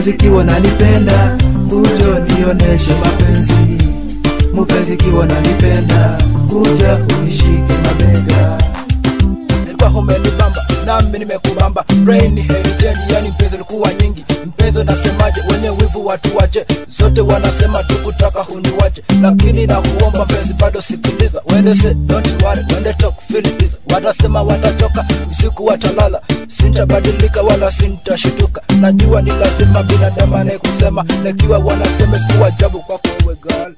Mupenzi kiwa nanipenda, kuja nioneshe mapenzi. Mupenzi kiwa nanipenda, kuja unishike mabega. Nilikuwa umenibamba nami nimekubamba brain ni heritage yani mpenzi ulikuwa nyingi mpenzi nasemaje wenye wivu watu wache zote wanasema tukutaka huniwache lakini na kuomba mpenzi bado sikiliza wende se don't worry wende talk feel it watasema watatoka usiku watalala sintabadilika wala sintashituka najua ni lazima binadamu anayekusema nakiwa wanasema kuwa jabu kwako wewe girl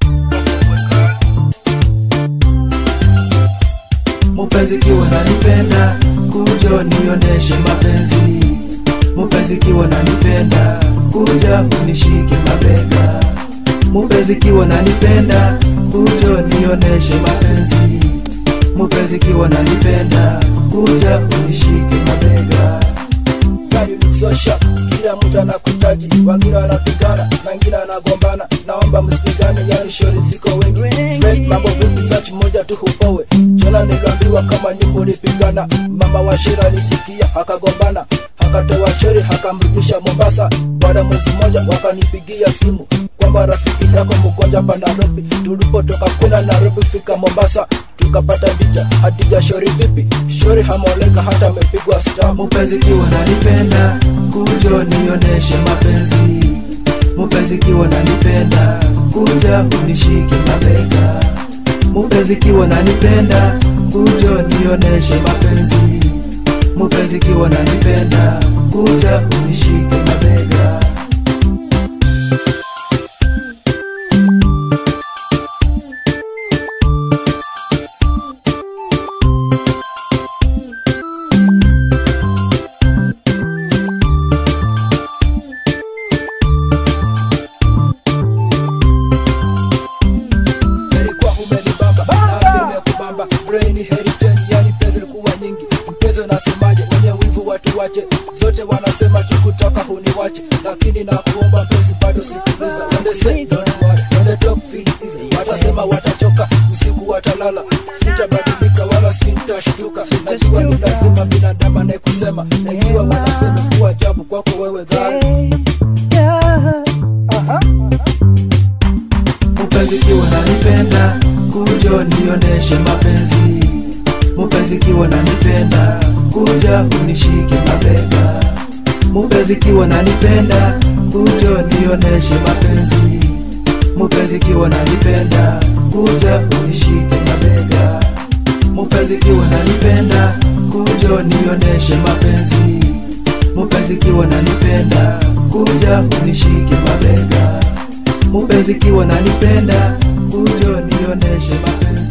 Mupenzi kiwa nanipenda, kuja nioneshe mapenzi. Mupenzi kiwa nanipenda, kuja unishike mabega. Mupenzi kiwa nanipenda, kuja nioneshe mapenzi. Mupenzi kiwa nanipenda, kuja unishike mabega. Gari ni so sharp, kila mtu anakutaji, wengine wanapigana na wengine wanagombana. Naomba msipigane, yani shauri ziko wengi. Fred mambo vipi, search moja tu hupowe. Jana niliambiwa kama nyimbo lipigana, mama wa Shira alisikia akagombana, akatoa shauri akamrudisha Mombasa. Baada ya mwezi mmoja wakanipigia simu kwamba rafiki yako mgonjwa hapa Nairobi. Tulipotoka kwenda Nairobi fika Mombasa tukapata picha. Hadija shauri vipi? Shauri hamuoleka hata amepigwa stamp. Mupenzi kiwa nanipenda, kuja nioneshe mapenzi. Mupenzi kiwa nanipenda, kuja unishike mabega. Mupenzi kiwa nanipenda, kuja nioneshe mapenzi. Mupenzi kiwa nanipenda, kuja unishike mabega. Nilikuwa umenibamba nami nimekubamba brain heritage yani pesa ilikuwa nyingi mpezo nasemaje wenye wivu watu wache zote wanasema tukutaka huniwache lakini na kuomba mpenzi bado sikiliza wende say don't worry wende talk feel easy watasema watachoka usiku watalala sitabadilika wala sintashtuka najua ni lazima binadamu anayekusema na ikiwa wanasema kuwa ajabu kwako wewe gari Mupenzi kiwa nanipenda, kuja nioneshe mapenzi. Mupenzi kiwa nanipenda, kuja unishike mabega. Mupenzi kiwa nanipenda, kuja nioneshe mapenzi. Mupenzi kiwa nanipenda, kuja unishike mabega. Mupenzi kiwa nanipenda, kuja nioneshe mapenzi. Mupenzi kiwa nanipenda, kuja unishike mabega. Mupenzi kiwa nanipenda, kuja nioneshe mapenzi.